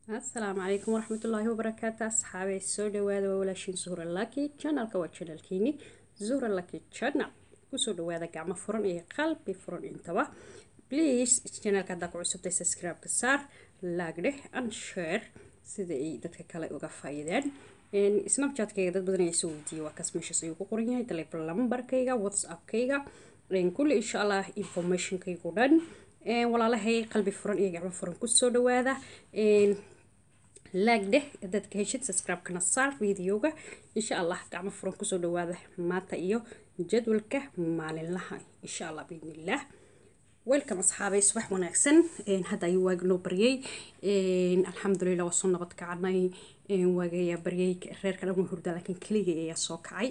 asalaamu calaykum waraxmatullaahi wabarakaatu asxaabey soo dhawaada waa walaashiin zuhra laki janalka waa janalkiini zuhra laki janal kusoo dhawaada gacmo furan iyo qalbi furan intaba please janalka haddaa ku cusubtay subscribe-ka saar laagdheh and share sida ay dadka kale uga faa'iideen snapchatkayga dad badan ayaa soo weydiiyey waa kaas meeshaas ayuu ku qoran yahay telephone lambarkayga whatsappkayga kulli insha allah informationkaygu dhan walaalahay qalbi furan iyo gacmo furan kusoo dhawaada laagdheh dadka heshid subscribe-kana saar videoga insha allah gacmo furan kusoo dhawaada maanta iyo jadwalka maalinlaha insha allah biidnillaah welcome asxaabay subax wanaagsan hadda ayuu waagi noo baryay alxamdulilah waa soo nabad kacanay waagayaa baryay reerka dhan waa hurdaa laakiin keligay ayaa soo kacay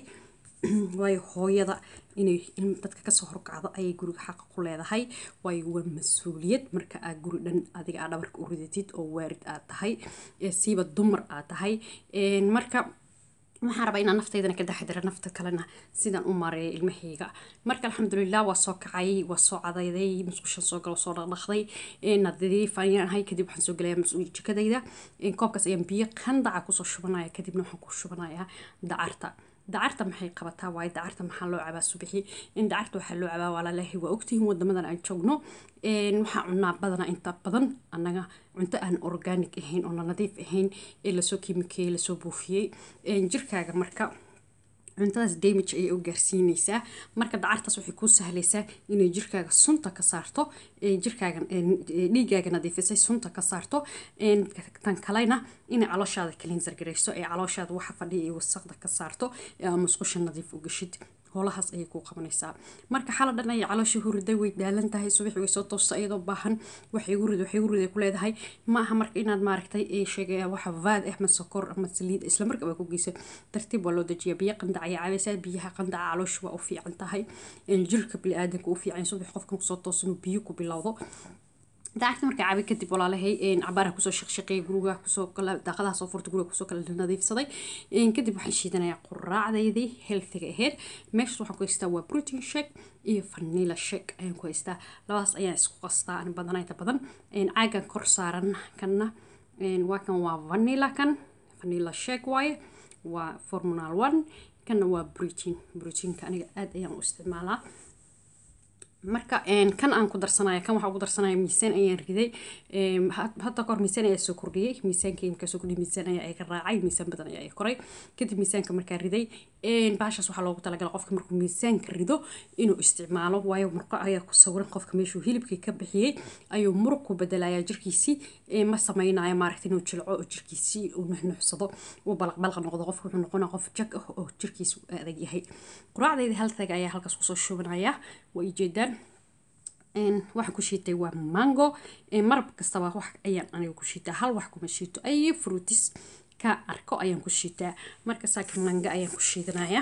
waayo hooyada inay dadka kasoo horkacdo ayay guriga xaqa ku leedahay waayo waa mas-uuliyad marka aad guri dhan adiga aad dhabarka u ridatid oo waarid aad tahay siiba dumar aad tahay marka waxaan rabaa inaan naftaydana ka daxdira nafta kalena sidaan u maareeya ilmahayga marka alxamdulilah waa soo kacay waa soo cadayday musqushan soo galo soo dhaqdhaqday nadiif ayaan ahay kadib waxaan soo gelayaa mas-uul jikadayda koobkaas ayaan biyo qandaca kusoo shubanaya kadibna waxaan ku shubanayaa dacarta dacarta maxay qabataa waayo dacarta maxaa loo cabaa subixi in dacarta waxaa loo cabaa walaalahi waa ogtihiin wadamadan aan joogno waxaa cunaa badanaa inta badan annaga cunto aan organic ahayn oo nadiif ahayn ee lasoo kiimikeeyey lasoo buufiyey jirkaaga marka cuntadaas damage ayay u gaarsiinaysaa marka dacartaas waxay kuu sahlaysaa inay jirkaaga sunta ka saarto jirkaaga dhiigaaga nadiifisay sunta ka saarto tan kalena inay calooshaada cleanser garayso ee calooshaada waxa fadhiya iyo wasaqda ka saarto musqusha nadiif u gashid howlahaas ayay kuu qabanaysaa marka xala dhan ayay caloosha huriday way dhaalan tahay subaxi way soo toosta iyadoo baahan waxay igu rid waxay igu riday ku leedahay ma aha marka inaad maaragtay sheegay waxa vaad ah ma sokor ama saliid isla markaba ku geysa tartiib waa loo dejiya biyo qandac ayaa cabaysaa biyaha qandaca caloosha waa u fiican tahay jirka bili-aadanka u fiican subax qofkan kusoo toosa inuu biyo ku bilowdo dacarta markaa cabi kadib walaalahay cabaaraha kusoo shaqshaqeeyay guriga kusoo daaqadaha soo furta guriga kusoo kala nadiifsaday kadib waxaan shiidanayaa quraacdaydii healthiga ahayd meeshaas waxaan ku haystaa waa protein shake iyo vanilla shake ayaan ku haystaa labadaas ayaan isku qastaa ani badanaa inta badan caagan kor saaran kanna waa kan waa vanilla kan vanilla shake waaye waa formunal one kanna waa protein proteinka aniga aad ayaan u isticmaalaa marka kan aan ku darsanaya kan waxaa ugu darsanaya miisaan ayaan riday hadda kahor miisaan ayaa soo kordhiyey miisaankii markaa soo kordhiyay miisaan ayaa iga raacay miisaan badan ayaa koray kadib miisaanka markaa riday baashaas waxaa loogu talagala qofka markuu miisaanka rido inuu isticmaalo waayo murqo ayaa ku sawiran qofka meeshuu hilibkii ka bixiyey ayuu muruq ku bedelayaa jirkiisii ma samaynayo maaragta inuu jilco oo jirkiisii uu nuxnuxsado uu balaqbalaq noqdo qofka wuxuu noqonaa qof jag ah oo jirkiisu adag yahay quraacdayda haltaga ayaa halkaas kusoo shubanaya waa ijeedaan waxaan ku shiitay waa mango marab kastaba wax ayaan aniga ku shiitaa hal wax kuma shiito ay fruitis ka arko ayaan ku shiitaa marka saaka manga ayaan ku shiidanayaa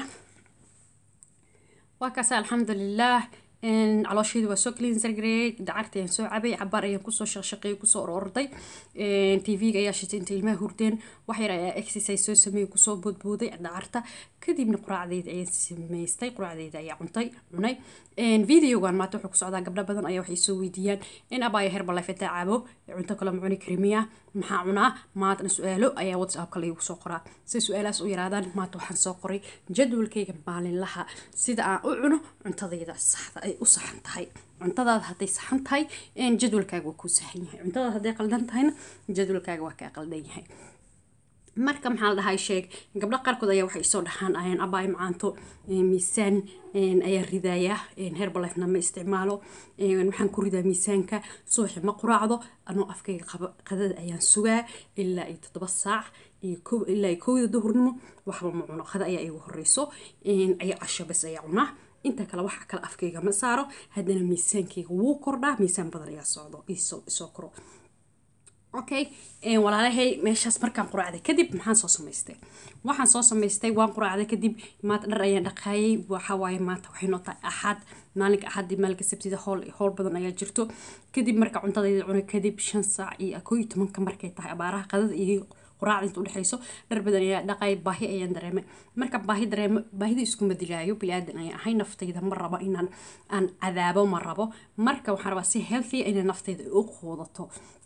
waa kaas alxamdulilah caloosheedu waa soo cleanser gareeyay dacarta ayaan soo cabay cabaar ayaan kusoo shaqshaqeeyay kusoo ororday tv-ga ayaa shitay inta ilmaha hurdeen wax yar ayaa exercise soo sameeyay kusoo boodbooday dacarta kadibna quraacdayda ayaan samaystay quraacdayda ayaa cuntay cunay videogan maanta wuxuu ku socdaa gabdho badan ayaa waxay soo weydiiyaan in abaya herbalife intaa cabo cunto kale ma cuni kari miya maxaa cunaa maantana su-aalo ayaa whatsappka laygu soo qoraa si su-aalahaas u yaraadaan maanta waxaan soo qoray jadwalkayga maalinlaha sida aan u cuno cuntadayda saxda ay u saxan tahay cuntadaada hadday saxan tahay jadwalkaaga waa kuu saxan yahay cuntadaada hadday qaldan tahayna jadwalkaaga waa kaa qaldan yahay marka maxaa la dhahay sheeg gabdho qaarkood ayaa waxay soo dhahaan ayaan abaay macaanto miisaan ayaa ridaaya herbalifena ma isticmaalo waxaan ku ridaa miisaanka subaxi ma quraacdo anoo afkayga qadada ayaan sugaa ilaa iyo toddoba saac iyo ilaa iyo kowda duhurnimo waxba ma cuno qada ayaa igu horeyso ayaa casho bas ayaa cunaa inta kale waxa kale afkayga ma saaro haddana miisaankayga wuu kordhaa miisaan badan ayaa socdo isoo koro okay walaalahay meeshaas markaan quraacday kadib maxaan soo samaystay waxaan soo samaystay waan quraacday kadib maanta dhar ayaan dhaqaayay waxa waaye maanta waxay noo tahay axad maalinka axadii maalinka sabtida howl howl badan ayaa jirto kadib marka cuntadayda cunay kadib shan saac iyo koo iyo tobanka markay tahay abaaraha qadada iyo quraacda inta udhexayso dhar badan ayaa dhaqay baahi ayaan dareemay marka baahi dareemo baahida iskuma dilaayo bili-aadan ayaan ahay naftayda ma rabo inaan aan cadaabo ma rabo marka waxaan rabaa si healthy inay naftayda u quudato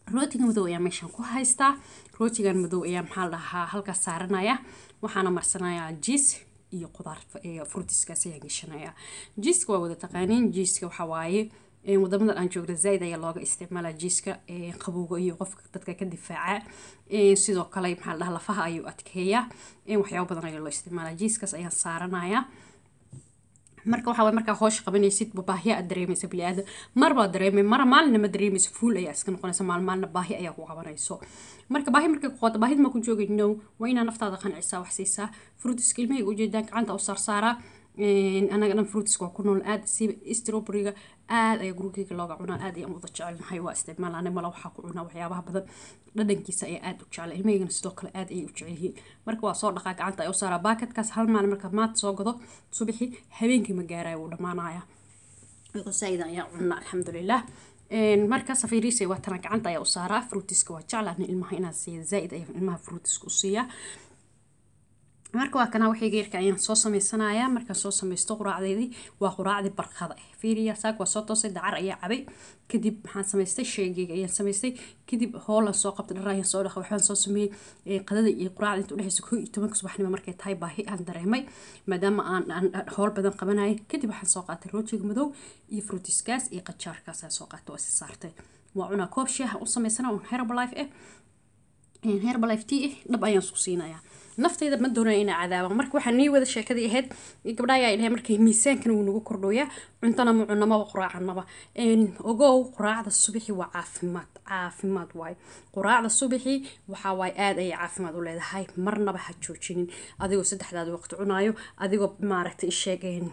rootiga madow ayaa meeshaan ku haystaa rootigan madow ayaa maxaa la dhahaa halkaas saaranaya waxaana marsanayaa jiis iyo qudaar frutiskaas ayaa geshanaya jiiska waa wada taqaaniin jiiska waxaa waaye wadamadan aan joogna zaaid ayaa looga isticmaalaa jiiska qabowga iyo qofka dadka ka difaaca sidoo kale maxaa la dhahaa lafaha ayuu adkeeyaa waxyaabo badan ayaa loo isticmaalaa jiiskaas ayaan saaranaya marka waxaa markaa hoosh qabanaysid baahiya aad dareemaysa bili-aadam mar baad dareemay mara maalina ma dareemaysa fuul ayaa iska noqonaysa maalmaalna baahi ayaa ku qabanayso marka baahi markay ku qoto baahid ma ku joogay no waa inaa naftaada qancisaa wax siisaa fruitiska ilmahayga ujeedaan gacanta u saarsaaraa anaga dhan fruitiska waa ku nool aad siba strawberryga aad ayaa gurigeyga looga cunaa aad ayaan uda jecelnahay waa isticmaalaa mala waxaa ku cunaa waxyaabaha badan dhadhankiisa ayaa aad u jecla ilmahaygana sidoo kale aad ayay u jecel yihiin marka waa soo dhaqaa gacanta ay u saaraa baakadkaas hal maalin marka maanta soo gado subaxii habeenkii ma gaaraya wuu dhammaanaya saaida ayaa cunaa alxamdulilah marka safiriisa waa tana gacanta ayaa u saaraa fruitiska waa jeclaan ilmaha inaan siiya zaaid ayaa ilmaha fruitiska u siiyaa marka waa kana waxay geerka ayaan soo sameysanayaa markaan soo sameysto quraacdeedii waa quraacdii barqada ah fiiriya saak waa soo toosay dacar ayaa cabay kadib maxaan samaystay sheegeyga ayaan samaystay kadib hoolan soo qabtay dhar ayaan soo dhaqay waxbaan soo sameeyey qadada iyo quraacda inta udhexeysa koo iyo tobanka subaxnimo markay tahay baahi aan dareemay maadaama aan aan howl badan qabanayay kadib waxaan soo qaatay roojiga madow iyo fruitiskaas iyo qajaarkaas aan soo qaatay waa si saartay waa cunaa koob shaaha u samaysana un herbalife ah herbalife tea ah dhab ayaan isku siinayaa naftayda ma doonaya inaa cadaaba marka waxaa nii wada sheekadii ahayd gabdhaha ayaa dhahay markay miisaankana wuu nagu kordhooyaa cuntana ma cunamaba quraacanaba ogow quraacda subaxi waa caafimaad caafimaad waaye quraacda subaxi waxaa waaye aad ayay caafimaad u leedahay marnaba ha joojinin adigoo saddexdaada waqti cunaayo adigoo maaragtay isheegeen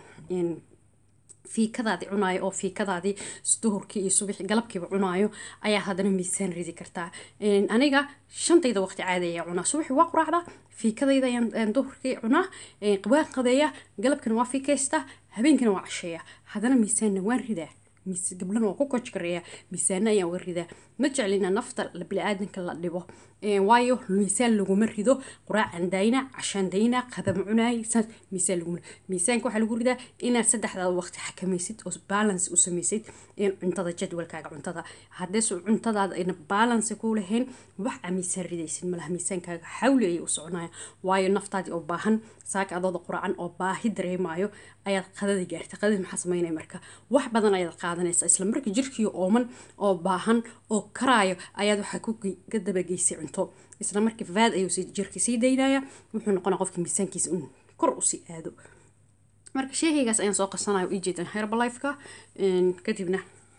fiikadaadii cunaayo oo fiikadaadii duhurkii iyo subaxi galabkiiba cunaayo ayaa haddana miisaan ridi kartaa aniga shantayda waqti caadi ayaa cunaa subaxi waa quraacda fiikadayda ayaan duhurkii cunaa waan qadeeya galabkina waa fiikaystaa habeenkina waa casheeya haddana miisaanna waan ridaa gabdhana waa ku kojgareeya miisaana ayaan uga ridaa ma jeclina nafta bili-aadanka la dhibo waayo miisaan laguma rido quraacan dayna cashaan dayna qadam cunaay saas miisaan laguma miisaanka waxaa lagu ridaa inaad saddexdaada waqti xakamaysid oo balance u samaysid cuntada jadwalkaaga cuntada haddees cuntadaada ayna balance ku lahayn wax aa miisaan ridaysid malaha miisaankaaga xawli ayay u soconaya waayo naftaadii oo baahan saaka adooda quraacan oo baahi dareemayo ayaad qadada gaartay qadadii maxaa samaynaya marka wax badan ayaad qaadanaysaa isla marka jirkii ooman oo baahan oo karaayo ayaad waxaa ku ka dabageysay cunto isla markii vaad ayuu jirka sii daynaya wuxuu noqonaa qofka miisaankiisa in kor usii aado marka sheehaygaas ayaan soo qasanaya ii jeedan herbalifeka kadibna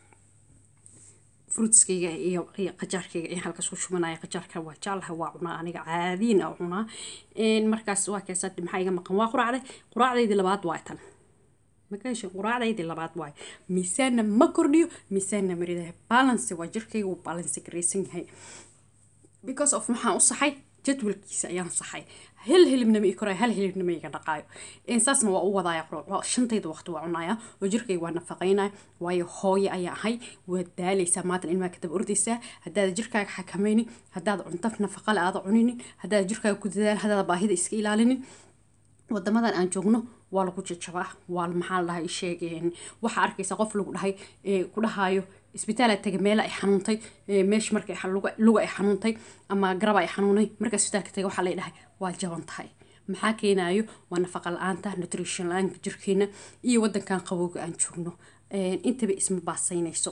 fruitskayga iyo iyo qajaarkayga ayaan halkaas ku shubanaya qajaarka waa jeclaha waa cunaa aniga caadiin a cunaa markaas waa keesa maxaa iga maqan waa quraacday quraacdaydii labaad waa tan makaasha quraacdaydii labaad waay miisaanna ma kordhiyo miisaanna maridahay balance waa jirkayga wuu balance garaysan yahay because of maxaan u saxay jadwalkiisa ayaan saxay hal hilibna ma ii korayo hal hilibna ma iga dhaqaayo saasna waa u wadaaya shantayda waqti waa cunaya oo jirkayga waa nafaqaynaya waayo hooye ayaa ahay waad daalaysaa maatan ilmaha ka daba ordaysaa haddaada jirkaaga xakamaynin haddaad cunto nafaqale aada cuninin haddaada jirkaaga ku dadaal haddaada baahida iska ilaalinin wadamadan aan joogno waa lagu jajabaa waa maxaa la dhahay sheegeen waxaa arkaysa qof lagu dhahay ku dhahayo isbitaala taga meela ay xanuuntay meesha marka luga ay xanuuntay ama garaba ay xanuunay marka isbitaalka taga waxaa lay dhahay waa jaban tahay maxaa keenayo waa nafaqa la-aanta nutrition la-aanka jirkeena iyo wadankan qabowga aan joogno intaba isma baasaynayso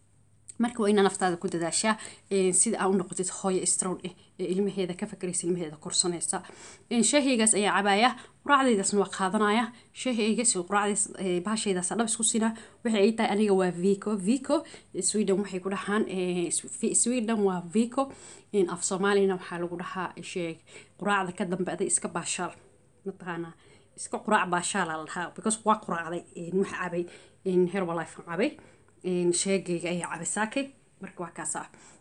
marka waa inaa naftaada ku dadaashaa sida aa u noqotid hooyo strown eh ee ilmaheeda ka fakaraysa ilmaheeda korsanaysa shaahiygaas ayaa cabaaya quraacdaydaasna waa qaadanaya shaahiygaas quraacdays bahashaydaas dhab isku sinaa waxay ay tahay aniga waa vico vico sweden waxay ku dhahaan sweden waa vico af soomaalina waxaa lagu dhahaa sheeg quraacda ka dambe aday iska baashaal mataqaanaa iska quraac baashaala la dhahaa because waa quraacday waxa cabay herbalife cabay sheegayga ayaa cabisaakay marka waa kaasa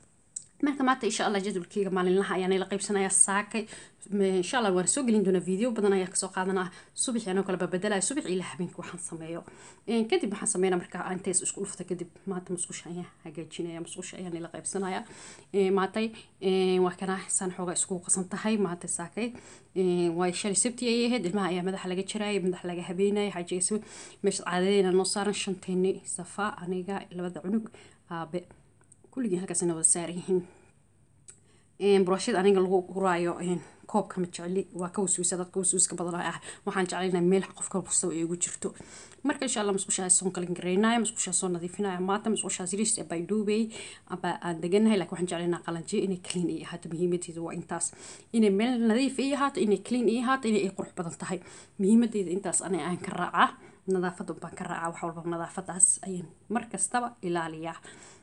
marka maanta insha allah jadwalkeyga maalinlaha ayaan ila qaybsanaya saakay insha allah waan soo gelin doonaa video badan ayaa kasoo qaadanaa subaxi anoo kale babedelayo subax ilaa habeenka waxaan sameeyo kadib waxaan sameynaa marka intees isku dhufta kadib maanta musqusha ayaan hagaajinaya musqusha ayaan ila qaybsanaya maantay waa kana saan xooga isku qasan tahay maanta saakay way shalay sabti ayay ahayd ilmaha ayaa madaxa laga jarayay madaxa laga habeenaya xaajiga meesha caadadeena noo saaran shanteeni safa aniga labada cunug aabe kulligii halkaasina wada saaran yihiin burashada aniga lagu guraayo koobka ma jecli waa ka waswiisa dadka waswiiska badan ah waxaan jeclaynaa meel qofka kastaba ay ugu jirto marka insha allah musqushaa soo kalin garaynaya musqushaa soo nadiifinaya maanta musqushaa siris bay duubay aba aan deganahay laakiin waxaan jeclaynaa qalanjiyo inay clean ay ahaato muhiimadeedu waa intaas inay meel nadiif ay ahaato inay clean ay ahaato inay qurux badan tahay muhiimadeeda intaas ana aan ka raacaa nadaafada baan ka raacaa wax walba nadaafadaas ayaan mar kastaba ilaaliyaa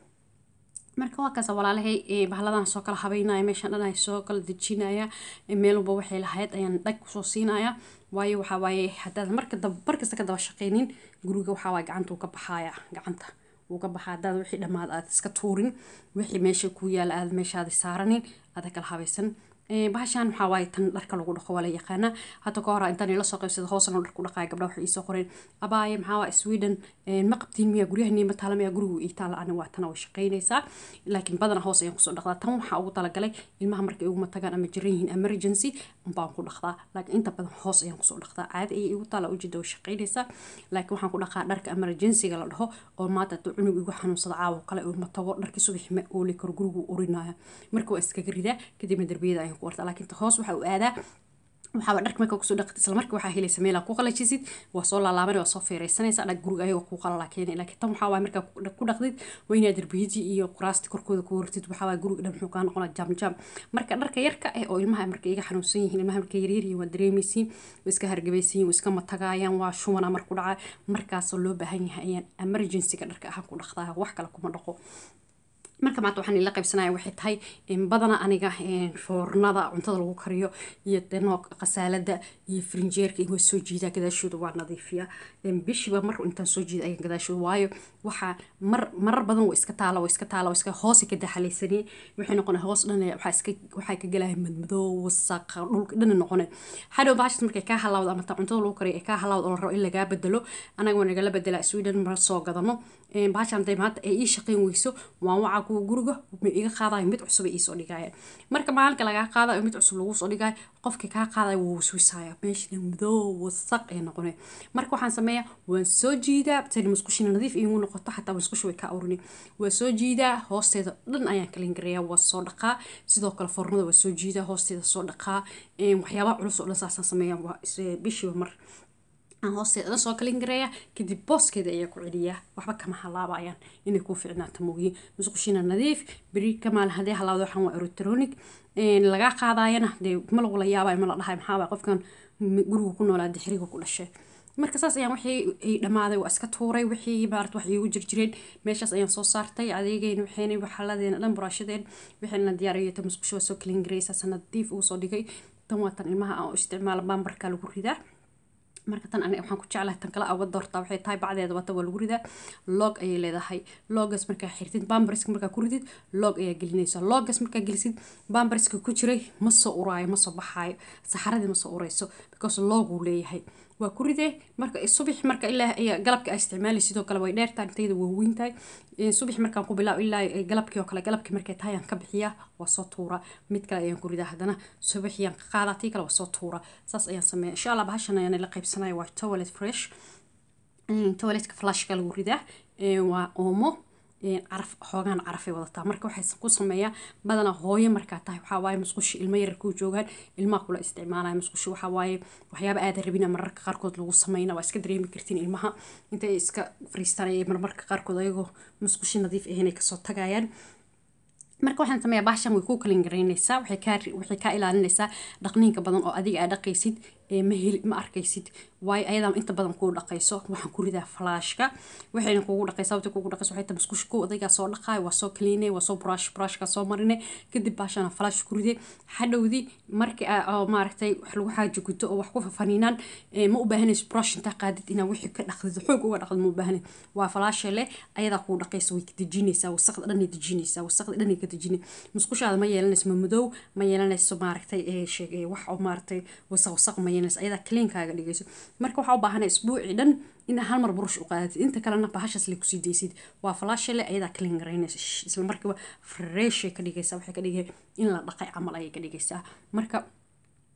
marka waa kaasa walaalahay bahaladan soo kala habeynaya meeshaan dhan ay soo kala dejinaya meel walba waxay lahayd ayaan dhag kusoo siinaya waayo waxaa waaye haddaad marka daba markasta ka daba shaqeynin guriga waxaa waaye gacanta uu ka baxaya gacanta wuu ka baxaa haddaad wixii dhammaad aad iska tuurin wixii meesha ku yaala aad meeshaadi saaranin aada kala habaysan bahashaan waxaa waaye tan dharka lagu dhaqo waa la yaqaanaa hadda ka hora intaan ila soo qaybsada hoosana dhar ku dhaqaya gabdha waxay iisoo qoreen abaaye maxaa waa sweden ma qabtiin miya guryaha ma taala miya gurigu ii taala ani waa tana way shaqaynaysaa laakiin badana hoos ayaan kusoo dhaqdaa tan waxaa ugu talagalay ilmaha markay iguma tagaan ama jiran yihiin emergency unbaan ku dhaqdaa laakiin inta badan hoos ayaan kusoo dhaqdaa caadi ayay igu taala ujeeda way shaqaynaysaa laakiin waxaan ku dhaqaa dharka emergencyga la dhaho oo maanta hadduu cunug igu xanuunsada caawo kale uma tago dharkii subaxi ma ooli karo gurigu urinaya marka waa iskaga ridaa kadibna darbiyada ayaan ku wartaa laakiin hoos waxa uu aadaa waxaaba dharka marka kusoo dhaqtid isla markii waxaa helaysa meel aad ku qalajisid waa soo laalaaban waa soo feereysanaysa dhag guriga ayagoo ku qalala keenay laakiin tan waxaa waay markaa ku dhaqdid waa inaad darbiyadii iyo kuraasti korkooda ku wartid waxaa waay guriga dhan muxuu kaa noqonaa jam jam marka dharka yarka eh oo ilmaha marka iga xanuunsan yihiin ilmaha marka yaryar yihiin waa dareemaysiin waa iska hargabaysiin waa iska matagaayaan waa shumana mar ku dhacaa markaasoo loo baahan yahay ayaan emergencyga dharka ahaan ku dhaqdaa wax kale kuma dhaqo marka maanta waxaan ila qaybsanaya waxay tahay badana aniga foornada cuntada lagu kariyo iyo deno qasaalada iyo frinjeerka waa soo jiidaa gadaashooda waa nadiifiya bishiba mar intaan soo jiida ayaan gadaashooda waayo waxaa mar marar badan waa iska taala waa iska taala waa iska hoose ka daxalaysanay waxay noqona hoos dhan waxaa iska waxaa ka galaya madmadoo wasaqa dhulka dhan noqone hadhow baashas markay kaa halawdo ama ta cuntada lagu kariyo ay kaa halawdo oo la rabo in lagaa bedelo anaga waa nagala bedelaa sweden mar soo gadano baashan haday maanta ay ii shaqayn weyso waan wacaa kuwa guriga ma iga qaadayo mid cusub ay iisoo dhigayaan marka maalinka lagaa qaadayo mid cusub lagu soo dhigayo qofka kaa qaadayo wuu waswisaya meeshana madoo wasaq ay noqonay marka waxaan sameeyaa waan soo jiidaa tani musqushina nadiif iigu noqoto xataa musqusha way ka awrini waa soo jiidaa hoosteeda dhan ayaan kalin gareeyaa waa soo dhaqaa sidoo kale fornada waa soo jiidaa hoosteeda soo dhaqaa waxyaabaha culus oo dhan saasaan sameeyaa waa bishiiba mar aan hoosteeda dhan soo kalin gareeya kadib booskeeda ayaa ku celiyaa waxba kama halaabayaan inay kuu ficnaato moogiin musqushina nadiif beri kamaal haddii halaawda waxaan waa electronic lagaa qaadayana dee ma lagula yaabay ma la dhahay maxaaba qofkan guriga ku noolaa dixriga ku dhashay marka saas ayaan wixii ay dhammaaday waa iska tuuray wixii maarata wax iigu jirjireen meeshaas ayaan soo saartay adeegayna waxayna waxaladeena dhan buraashadeen waxayna diyaariyo ta musqusho waa soo kalin gareysa nadiif ugu soo dhigay tan waa tan ilmaha aan u isticmaala baambarka lagu ridaa marka tan aniga waxaan ku jeclahay tan kale awa doortaa waxay tahay bacdeeda wata waa lagu ridaa log ayay leedahay logas markaa xirtid bambarska markaa ku ridid log ayaa gelinaysa logas markaa gelisid bambarska ku jiray ma soo uraayo ma soo baxaayo saxaradii ma soo urayso because loguu leeyahay waa ku ridee marka subax marka ilaa galabka ay isticmaali sidoo kale way dheertaa intayda waa weyn tahay subax markaan ku bilaabo ilaa galabkii oo kale galabkii markay tahay aan ka bixiyaa waa soo tuura mid kale ayaan ku ridaa haddana subaxiyaan ka qaadaa tii kale waa soo tuura saas ayaan sameeya insha allah bahashan ayaan la qaybsanaya waa toilet fresh toiletka flashka lagu ridaa waa oomo caraf xoogaan carafay wadataa marka waxay ku sameeyaa badanaa hooyo markaa tahay waxaa waaye musqushi ilmo yarar kuu joogaan ilmaha kula isticmaalaya musqushi waxaa waaye waxyaaba aada rabina mararka qaarkood lagu sameyna waa iska dareemi kartiin ilmaha intay iska fariistanaya marmarka qaarkood ayagoo musqushi nadiif ahayn ay kasoo tagayaan marka waxaan sameeyaa baashan way ku kalin garaynaysaa waxay kaa waxay kaa ilaalinaysaa dhaqniinka badan oo adiga aad dhaqaysid ma heli ma arkaysid waayo ayadaa inta badan kuu dhaqayso waxaan ku ridaa falaashka waxayna kugu dhaqaysaa wata kugu dhaqayso waxay tahay musqusha ku odaygaa soo dhaqaay waa soo cleanay waa soo brush brushka soo marinay kadib baashana falaash ku riday hadhowdii markii oo maaragtay wax lagu xaajo guto oo wax ku fafaniinaan ma u baahanayso brush intaa qaadid inaa wixii ka dhaqdid xoog uga dhaqdid ma u baahanay waa falaasha leh ayadaa kuu dhaqaysa way ka dejinaysaa wasaqda dhanay dejinaysaa wasaqda dhanay ka dejinay musqushaada ma yeelanayso ma madow ma yeelanayso maaragtay wax oo maaragtay wasaq wasaq ma yeelanayso ayadaa cleankaaga dhigayso marka waxaa u baahanay isbuucii dhan inaa hal mar burush u qaadatid inta kalena bahashaas le kusii daysid waa falaasha le ayadaa clean garaynaysa isla markiiba freshay ka dhigaysaa waxay ka dhigay in la dhaqay camal ayay ka dhigaysaa marka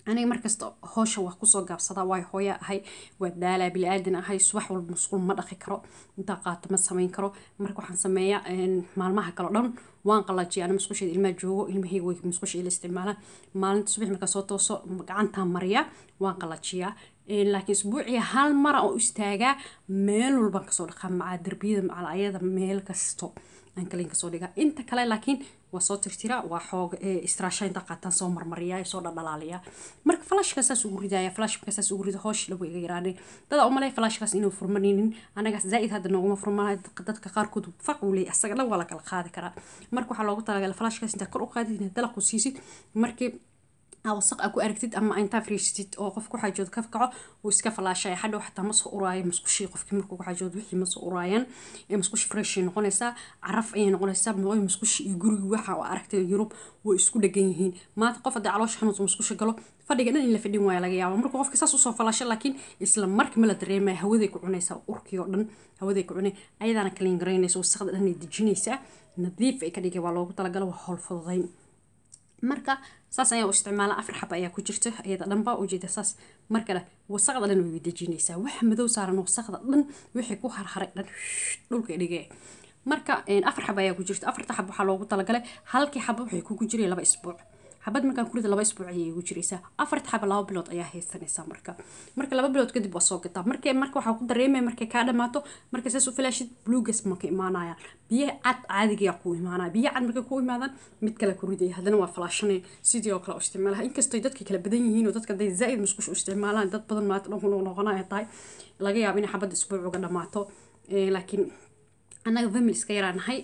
aniga markasta hoosha waa kusoo gaabsadaa waay hooya ahay waa daalaa bili-aadan ahay subax walba musqul ma dhaqi karo intaa qaato ma samayn karo marka waxaan sameeyaa maalmaha kale o dhan waan qalajiya ana musqusheeda ilmaa joogo ilmahayga way musqusha ila isticmaalaan maalinta subax markaa soo tooso gacantaan mariyaa waan qalajiyaa laakiin isbuuciya hal mara oo istaagaa meel walbaan kasoo dhaqaa macaa derbiyada macala ayada meel kasto aan kaliin kasoo dhigaa inta kale laakiin waa soo tirtiraa waa xoog istiraasha inta qaataan soo marmariyaa soo dhadhalaaliyaa marka flashka saas ugu ridaya flash marka saas ugu rida hoosh lagu iga yaraanay dada umalay flashkaas inuu furmanaynin anagaas zaaid hadda nooguma furmanay dadka qaarkood faq uu leeyahay asaga dhan waa la kala qaadi karaa marka waxaa loogu talagalay flashkaas intaa kor u qaadid inaad dalaq u siisid markii wasaq aa ku aragtid ama intaa friisatid oo qofka ku xajood ka kaco uu iska falaashaya hadhow xataa ma soo uraayo musqushii qofkii markuu ku xajood wixii ma soo uraayaan musqushi freshay noqonaysaa caraf ayay noqonaysaa mooy musqushi iyo gurigi waxa oo aragtay yurub way isku dhegan yihiin maanta qof haddii caloosha xanuunsa musqusha galo fadhiga dhan in la fadhin waaya laga yaaba markuu qofka saas usoo falaasho laakiin isla markii ma la dareemaya hawaday ku cunaysaa urkii oo dhan hawaday ku cunay ayadaana kaliin garaynaysa wasaqda dhan ay dejinaysaa nadiif ay ka dhigay waa loogu talagala waa howl fududayn marka saas ayaa u isticmaala afar xaba ayaa ku jirta iyada dhanba ujeeda saas markale wasaqda dhan way dejinaysaa waxa madow saaran wasaqda dhan wixii ku harharay dhan dhulka dhigee marka afar xaba ayaa ku jirta afarta xab waxaa loogu talagalay halkii xaba waxay kugu jiray laba isbuuc xabad markaan kurida laba isbuuc ayay igu jiraysaa afarta xaba laba bilood ayaa haysanaysaa marka marka laba bilood kadib waa soo gataa markay marka waxaa ku dareemaya markay kaa dhamaato markay saas u filaashid bluegas marka imaanayaan biyaha cad caadigaa ku imaanaya biyaha cad markay ku imaadaan mid kale ku ridaya haddana waa falaashanay sidii oo kale u isticmaalaha inkastoo dadka kala badan yihiin oo dadka haday zaaid musqush u isticmaalaan dad badan maanta dhan ku noqonaya tahay laga yaabo inay xabadda isbuuc uga dhamaato laakiin annaga families ka yaraanahay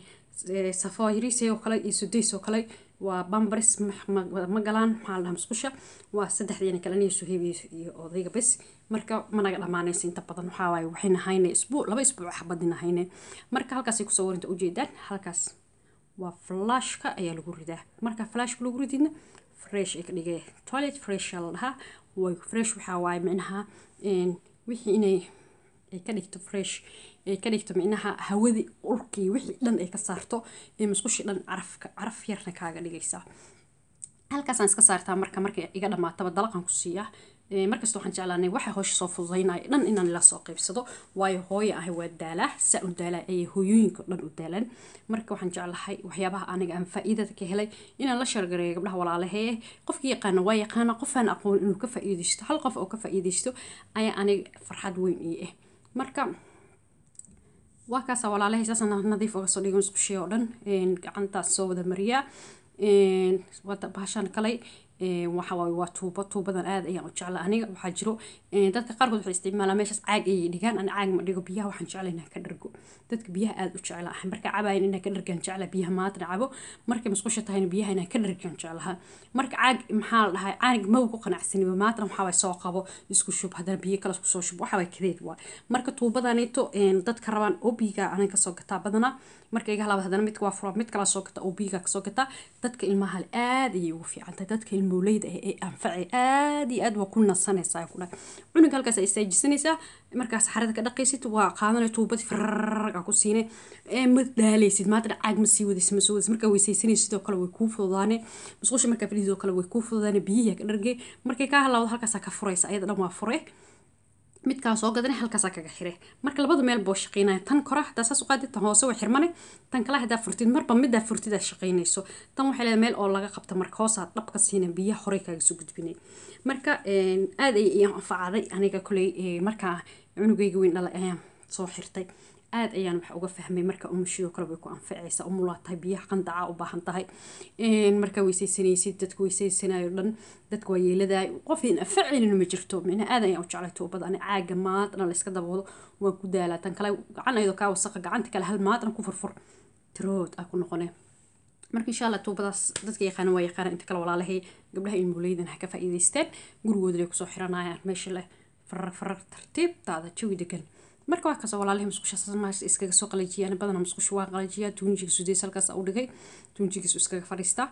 safoiris oo kale iyo sudays oo kale waa bambaris ma galaan maxaa la dhaha musqusha waa saddexdiina kale aniga suheyb iyo odayga bes marka managa dhamaanaysa inta badan waxaa waaye waxayna hayne isbuuc laba isbuuc xabadina hayne marka halkaasay kusoo warinta ujeedaan halkaas waa flashka ayaa lagu ridaa marka flashka lagu rididna fresh ay ka dhigay toilet fresh la dhahaa way fresh waxaa waaye micnaha wixii inay ay ka dhigto fresh ay ka dhigto micnaha hawadii urkii wixii dhan ay ka saarto ee musqushii dhan carafka caraf yarna kaaga dhigaysaa halkaasaan iska saartaa marka markay iga dhamaataba dalaqan ku siiyaa markasta waxaan jeclaanay waxa hoosha soo fududaynaya dhan inaan ila soo qaybsado waayo hooyo ahay waa daalaa saa u daalaa ayay hooyooyinka dhan u daalaan marka waxaan jeclahay waxyaabaha aniga aan faa'iidada ka helay inaan la shargareeyo gabdhaha walaalahee qofkii yaqaana waa yaqaana qofaan aqoon inuu ka faa'iidaysto hal qof oo ka faa'iidaysto ayaa aniga farxad weyn ii ah marka waa kaasa walaalahay saasaan nadiif uga soo dhigay musqushii oo dhan gacantaas soo wada mariyaa bahashaan kalay waxa waaye waa tuubo tuubadan aad ayaan u jecla aniga waxaa jiro dadka qaarkood waxay isticmaalaan meeshaas caag ayay dhigaan ana caag ma dhigo biyaha waxaan jecla inaan ka dhargo dadka biyaha aad u jecla ah marka cabayan inaan ka dhargaan jecla biyaha maadna cabo markay musqusha tahayna biyaha inaan ka dhargaan jeclaha marka caag maxaa la dhahay caanig maw ku qanacsaniba maadna waxaa waay soo qabo isku shub haddana biyo kale isku soo shub waxaa waay kadeed waay marka tuubadaneeto dadka rabaan obiga anan kasoo gataa badanaa marka iga halaaba haddana midka waa fura mid kala soo gata obiga kasoo gataa dadka ilmaha le aad ayay ugu fiican tahay dadka ilmowleyda ah ee anfacay aad iyo aad waa ku nasanaysaa ku dhahay cunuga halkaas ay istaajisanaysaa markaas xarada ka dhaqaysid waa qaadanay tuubadii farraga ku siinay ma dhaalaysid maanta caag ma sii wadaysid ma soo wadaysid markaa weysaysanaysid sidoo kale way kuu fududaane musqusha markaa fadhiidoo kale way kuu fududaane biyihi ka dhargay markay kaa halaawdo halkaasaa ka furaysa ayada dhan waa fure midkaa soo gadana halkaasaa kaga xire marka labada meel boo shaqeynaya tan kora hadaa saas u qaadid tan hoose waa xirmane tan kale hadaa furtid marba midaa furtid aa shaqeynayso tan waxay leedahay meel oo laga qabta marka hoosaa dhab ka siina biyaha horey kaaga soo gudbinay marka aad ay ii anfacday aniga kuley markaa cunugayga weyn dhalay ayaan soo xirtay aad ayaan wax uga fahmay marka umashidoo kale way ku anfacaysa umulaa tahay biyaha qandacaa u baahan tahay markaa weysaysanaysid dadka weysaysanayo dhan dadka waa yeeladaay qof in anfacaynin ma jirto micna aad ayaan u jeclay tuubada ani caaga maadna la iska daboodo waan ku daalaa tan kale gacan ayadoo kaa wasaqa gacanta kale hal maadna ku furfur tirood aa ku noqonee marka insha allah tuubadaas dadka yaqaana waa yaqaana inta kale walaalahay gabdhaha ilmuleydan ha ka faa'iidaysteen gurigooda lay kusoo xiranayaan meesha leh farar farar tartiibtaada jawi degan marka waa kaasoo walaalahay musqusha maasha iskaga soo qalajiyaan badana musqusha waa qalajiyaa tuunjiga sudeys halkaas u dhigay tuunjigiisu iskaga fadhiistaa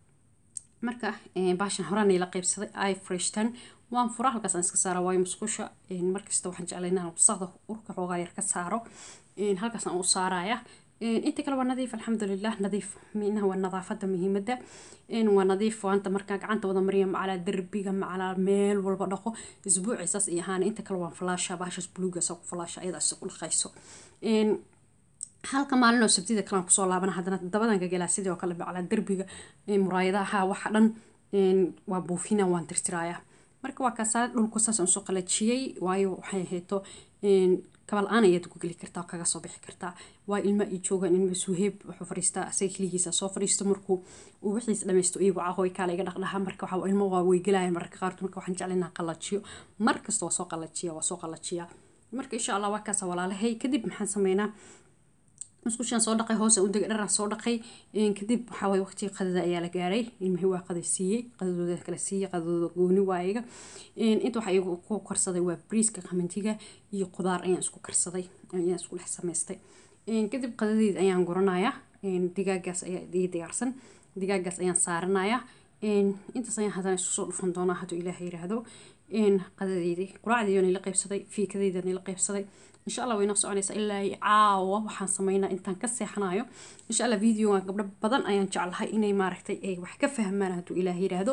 marka baashan horaan la qaybsaday ay freshtan waan fura halkaas aan iska saara waayo musqusha markasta waxaan jeclay inaan wasaqda urka xoogaa yar ka saaro halkaas aan u saaraya inta kale waa nadiif alxamdulilah nadiif minaha waa nadaafada muhiimada waa nadiif waanta markaa gacanta wada mariya macalaa derbiga macalaa meel walba dhaqo isbuuci saas iyo ahaan inta kale waan falaasha bahashaas buluuga saa ku falaasha ayada isagu dhaqayso halka maalin oo sabtida kalean kusoo laabana haddana dabadan gagelaa sidii oo kale macalaa derbiga muraayadaha waxa dhan waa buufina waan tirtiraaya marka waa kaasaa dhulku saas aan soo qalajiyey waayo waxay ahayto kabal aan ayaad ku geli kartaa kaga soo bixi kartaa waa ilma i joogaan ilma suheeb wuxuu fadhiistaa asaga keligiisa soo fadhiisto markuu uu wixiis dhamaysto iyagu cahoy kaala iga dhaqdhaha marka waxa ilmo waa way gelayan mararka qaarkood marka waxaan jeclay inaan qalajiyo mar kasta waa soo qalajiya waa soo qalajiya marka insha allah waa kaasa walaalahay kadib maxaan sameynaa musqushaan soo dhaqay hoose u degay dharaan soo dhaqay kadib waxaa waye waqtigii qadada ayaa la gaaray ilmihii waa qada siiyey qadadooda kala siiyey qadadooda gooni waa iyaga inta waxaa iyagu ku karsaday waa briiska qamantiga iyo qudaar ayaan isku karsaday ayaan isku dhex samaystay kadib qadadeed ayaan guranayaa digaagaas ayaa ii diyaarsan digaagaas ayaan saaranayaa intaas ayaan haddana isku soo dhufan doonaa hadduu ilaah yiraahdo qadadeydii quraacdeedii la qaybsaday fiikadeydii la qaybsaday insha allah way noo soconaysaa ilaa caawa waxaan sameynaa intaan ka seexanayo insha allah videogan gabdho badan ayaan jeclahay inay maaragtay ay wax ka fahmaan hadduu ilaah yiraahdo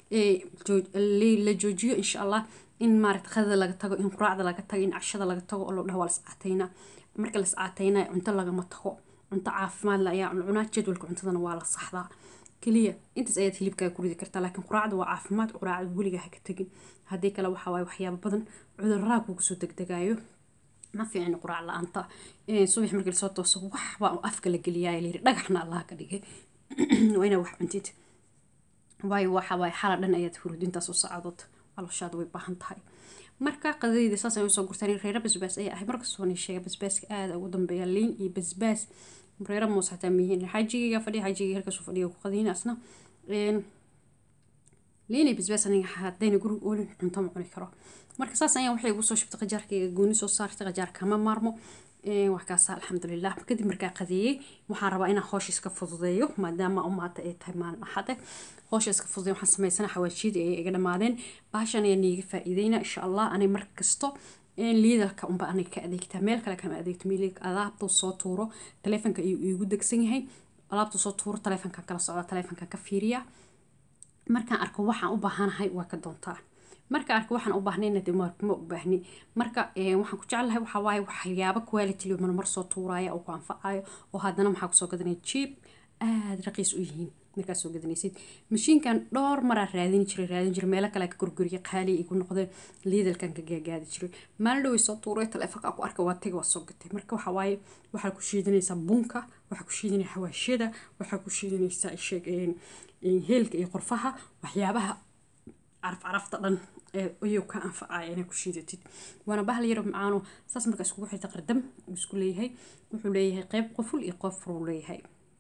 la joojiyo insha allah in maaragta qadada laga tago in quraacda laga tago in cashada laga tago oo loo dhaho waa lascaataynaa marka lascaataynaa cunto lagama tago cunto caafimaad la ayaa cunaa jadwalka cuntadana waa la saxdaa keliya intaas ayaad hilibkaaga ku ridi kartaa laakiin quraacda waa caafimaad quraacda weligaa ha ka tegin haddii kale waxaa waaye waxyaabo badan cudurraa kugu soo degdegaayo ma fiicin quraac la-aanta subax markii lasoo tooso waxbaa afka la geliyaa layiri dhagaxna allah ka dhigay waa inaa wax cuntid waayo waxa waaye xala dhan ayaad hurud intaas u saacadood calooshaada way baahan tahay marka qadadeyda saas ay usoo gurtaan reera basbaas ayaa ahay markastoo ni sheega basbaaska aada ugu dambeeya liin iyo basbaas reera muus xataa mihiin xajigayga fadhiya xajigayga halkaasuu fadhiya ku qadiina asna liin iyo basbaas aniga haddayna guriga oolin cunto ma cuni karo marka saas ayaan waxay ugu soo shubtay qajaarkayga gooni soo saartay qajaar kama maarmo wax kaasa alxamdulilah kadib markaa qadeeyey waxaan rabaa inaan hoosha iska fududeeyo maadaama umaata ay tahay maalin axade hoosha iska fududeeyo waxaan samaysana xawaajiyada ay iga dhammaadeen baashan ayaa niiga faa'iideyna insha allah anay mar kasto liidalka unba anay ka adeegtaa meel kale kama adeegto milig alaabtuu soo tuuro taleefonka ayuu iigu degsan yahay alaabtuu soo tuuro taleefonkan kala socda taleefonkan ka fiiriya markaan arko waxaan u baahanahay waa ka doontaa marka arka waxaan u baahnayna de ma u baahni marka waxaan ku jeclahay waxaa waaye waxyaabo quality marmar soo tuuraya oo ku anfacayo oo haddana maxaa kusoo gadanaya jeep aada raqiis u yihiin markaad soo gadanaysid mashiinkan dhowr maraa raadin jiray raadin jiray meelo kale ka gurguriya qaali igu noqdeen liidalkan ka gaagaadi jiray maalin dhoway soo tuuray taleefonka ku arka waa tagi waa soo gatay marka waxaa waaye waxaa ku shiidanaysaa bunka waxaa ku shiidanaya xawaashada waxaa ku shiidanaysaa sheeg heelka iyo qorfaha waxyaabaha caraf carafta dhan ayuu ka anfacaya inay ku shiidatid waana bahal yaro macaano saas marka iskugu xirta qardam uu isku leeyahay wuxuu leeyahay qeyb qoful iyo qof furuu leeyahay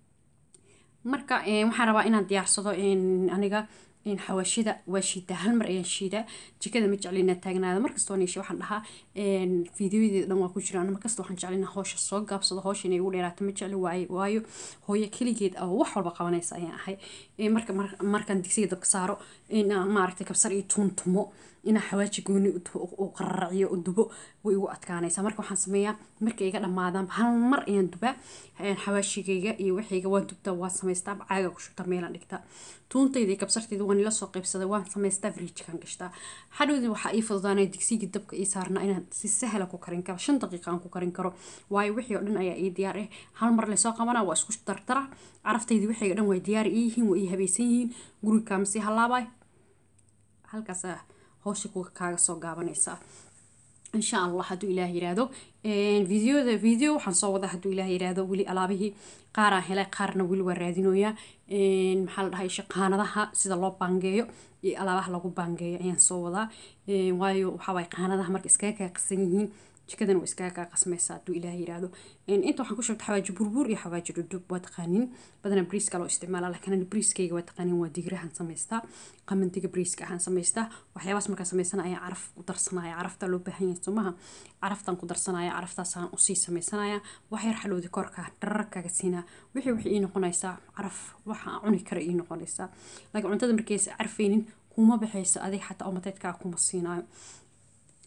marka waxaan rabaa inaan diyaarsado aniga xawaashida waa shiidaa hal mar ayaan shiidaa jikada ma jecli inaan taagnaada markastoo niisha waxaan dhahaa fiidiyoyadeeda dhan waa ku jiraan markasta waxaan jecli inaan hoosha soo gaabsado hoosha inay ugu dheeraato ma jecli waayo waayo hooyo keligeed oo wax walba qabanaysa ayaan ahay marka markaan digsiga dabka saaro inaan maaragtay kabsar iyo tuuntumo inaan xawaaji gooni u qararaciyo u dubo way igu adkaanaysaa marka waxaan sameeyaa markay iga dhammaadaan hal mar ayaan dubaa xawaashigayga iyo waxayga waan dubtaa waan samaystaa caaga ku shubtaa meelaan dhigtaa tuuntayda iyo kabsartayda waan ila soo qaybsaday waan samaystaa fridjkan gashtaa hadhowdii waxaa ii fududaanaya digsigii dabka ii saarnaa inaan si sahla ku karin karo shan daqiiqa aan ku karin karo waayo wixii oo dhan ayaa ii diyaar ah hal mar lasoo qabanaa waa isku dardara caraftaydi wixii oo dhan waa diyaar ii yihiin waa ii habaysan yihiin guriga kaamasi halaabay halkaasa howsha kaaga soo gaabanaysaa insha allah hadduu ilaah yiraahdo videoda video waxaan soo wadaa hadduu ilaah yiraahdo weli alaabihii qaaraan helay qaarna weli waa raadinooyaa maxaa la dhahay shaqaanadaha sida loo baangeeyo iyo alaabaha lagu baangeeyo ayaan soo wadaa waayo waxaa waay qaanadaha marka iskaga kaa qasan yihiin jikadan waa iskaga kaa qasmaysa hadduu ilaah yiraahdo inta waxaan ku shubta xawaaji burbuur iyo xawaaji dhudhub waa taqaanin badanaa briiska loo isticmaala laakiin briiskayga waa taqaanin waa digrahan samaystaa qamandiga briiska ahaan samaystaa waxyaabaas markaa samaysana ayaa caraf ku darsanaya caraftaa loo baahan yahay somaha caraftaan ku darsanaya caraftaasaan usii sameysanaya wax yar xalowdi korka dhararkaaga siinaa wixii wixii ii noqonaysaa caraf waxaa cuni kara ii noqonaysaa laakiin cuntada markaysa carfaynin kuma baxayso adig xataa oo mateedkaa kuma siinaayo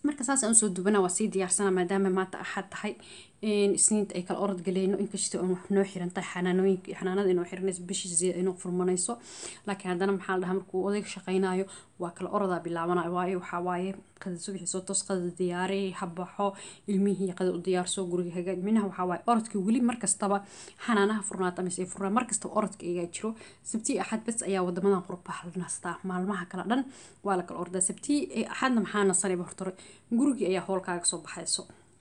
marka saas aan usoo dubanaa waa sii diyaarsana maadaama maanta axad tahay isniinta ay kala orod galeyno inkastoo aan wax noo xiran tahay xanaanooyinka xanaanada inoo xiranayso bishii inoo furmanayso laakiin haddana maxaa la dhahaa markuu odayga shaqaynayo waa kala orodaa bilaabanayo waayo waxaa waaye qada subaxii soo toos qada diyaari habaxo ilmihii qada u diyaarso guriga hagaaj minaha waxaa waaye orodkii weli markastaba xanaanaha furnaata mise ay furnaa markastaba orodka igaa jiro sabtii axad bas ayaa wadamadan qurbaha la nastaa maalmaha kale dhan waa la kala ordaa sabtii axadna maxaa nasanayba hortore gurigii ayaa hoolkaaga soo baxayso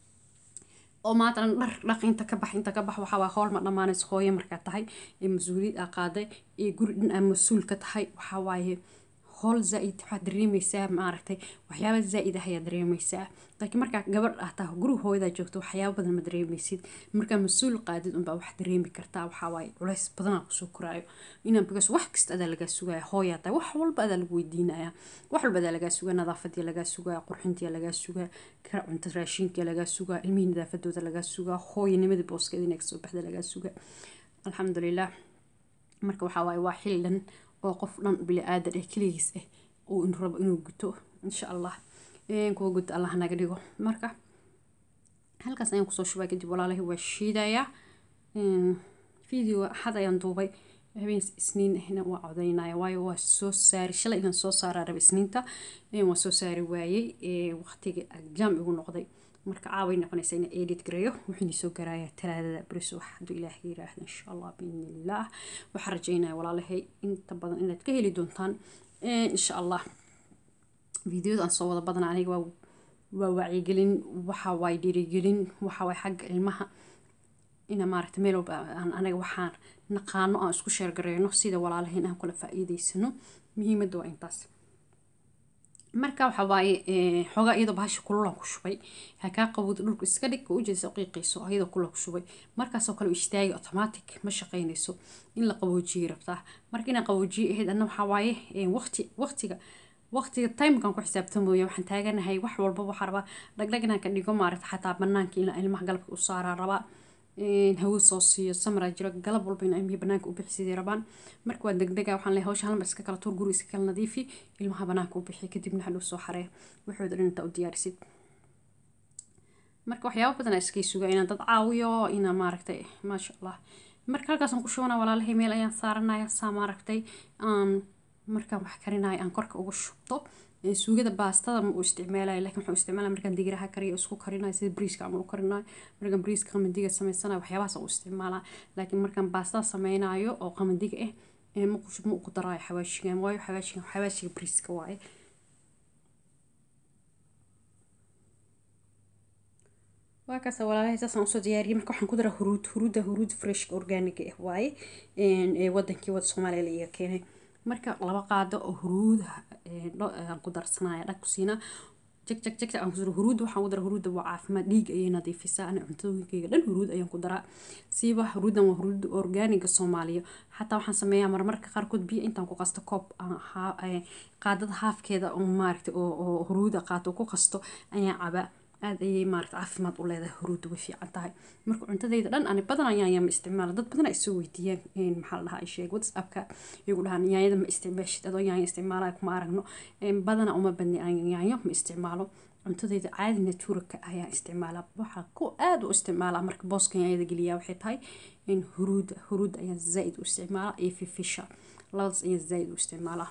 oo maatan dhar dhaq inta ka bax inta ka bax waxaa waa howl ma dhammaanayso hooyo markaa tahay ee mas-uuliyad aa qaaday ee guri dhan aa mas-uul ka tahay waxaa waaye howl zaa-id waxaad dareemaysaa maaragtay waxyaaba zaa-id ah ayaa dareemaysaa laakiin markaa gabadh ah taa guriga hooyadaa joogto waxyaaba badan ma dareemaysid markaa mas-uul qaadid unbaa wax dareemi kartaa waxaa waaye culays badanaa kusoo koraayo inaan bigas wax kasta adaa lagaa sugaya hooyaa tahay wax walba adaa lagu weydiinaya wax walba adaa lagaa sugaa nadaafadii lagaa sugaa qurxintii lagaa sugaa kara cunto raashinkii lagaa sugaa ilmihii nadaafadooda lagaa sugaa hooyanimadii booskeeda inay kasoo baxda lagaa sugaa alxamdulilah marka waxaa waaye waa xil dhan oo qof dhan bili-aadan eh keligiis ah uu rabo inuu guto insha allah kuwa guto allah naga dhigo marka halkaas ayaan kusoo shubaa kadib walaalahi waa shiidayaa video axad ayaan duubay habeen isniin ahna waa codaynaya waayo waa soo saari shalay inaan soo saaraa raba isniinta waa soo saari waayey waqtiga jaam igu noqday marka caaway noqonaysa inaan edit gareeyo wuxuuna soo garaaya talaadada beriso wax hadduu ilaah yiraahdo insha allah biidnillaah waxaan rajaynaya walaalahay inta badan inaad ka heli doontaan insha allah videoda aan soo wada badana aniga waa waa wacyigelin waxa waay dhiirigelin waxa waay xagga ilmaha ina maaragta meel walba aan anaga waxaan naqaano aan isku sheergareyno sida walaalahayn aan kula faa'iidaysano muhiimadda waa intaas marka waxa waaye xoogaa iyadoo bahasha kululaan ku shubay ha kaa qabowda dhulka iska dhig oo ujeedasa qiiqayso iyadoo kulula ku shubay markaasoo kale istaagi automatic ma shaqaynayso in la qaboojiyay rabtaa marka inaan qaboojiye ahayd anna waxaa waaye waqti waqtiga waqtiga timekan ku xisaabtamooya waxaan taaganahay wax walba waxaa rabaa dhagdhag inaan ka dhigo maaragta xataa banaanka in ilmaha galabka u saaraa rabaa hawo soo siiyo samraa jiro galab walba in ilmihii banaanka u bixi sidii rabaan marka waa degdega waxaan leeyahay hawsha halmar iska kala tuur guri iska kala nadiifi ilmaha banaanka u bixi kadibna hadhow soo xaree waxooda dhan intaa u diyaarisid marka waxyaaba badan iskay sugaa inaan dad caawiyo inaan maaragtay maasha allah marka halkaasaan ku shubana walaalahay meel ayaan saaranaya saa maaragtay aan markaan wax karinayo aan korka ugu shubto suugada baastada ma uu isticmaalayo laakiin waxaan isticmaalaya markaan digiraha kariyo isku karinayo sida briiska ama u karinayo markaan briiska qamandiga samaysanayo waxyaabahaas u isticmaalaa laakiin markaan baastada sameynayo oo qamandiga ah ma ma ugu daraayo xawaashiga waayo xawaashiga xawaashiga briiska waaye waa kaas walaalahay saasaan usoo diyaariyay marka waxaan ku daraa huruud huruudda huruud freshka organiga ah waaye ee wadankii wada soomaaliya la iga keenay marka laba qaado oo huruuda aan ku darsanaya dhag ku siinaa jag jag jag aan kusuro huruudda waxaan ku daraa huruudda waa caafimaad dhiig ayay nadiifisaa ana cuntooyinkayga dhan huruud ayaan ku daraa siiba huruuddan waa huruudda organiga soomaaliya xataa waxaan sameeyaa marmarka qaarkood biyo intaan ku qasto koob qaadada haafkeeda oo maaragta oo huruuda qaato ku qasto ayaan cabaa aad ayay maaragta caafimaad u leedahay huruudda way fiican tahay marka cuntadayda dhan ani badan ayaan yaama isticmaala dad badan ay soo weydiiyaan maxaa la dhahaa ay sheeg whatsappka iyagu dhahaan yaanyada ma isticmaashid adoo yaanya isticmaalaya kuma aragno badana uma badni aan yaanyo ma isticmaalo cuntadayda caadi naturalka ayaan isticmaalaa waxaa ku aad u isticmaalaa marka booska yaanyada geliyaa waxay tahay in huruudda huruudda ayaan zaaid u isticmaalaa iyo fifisha labadaas ayaan zaaid u isticmaalaa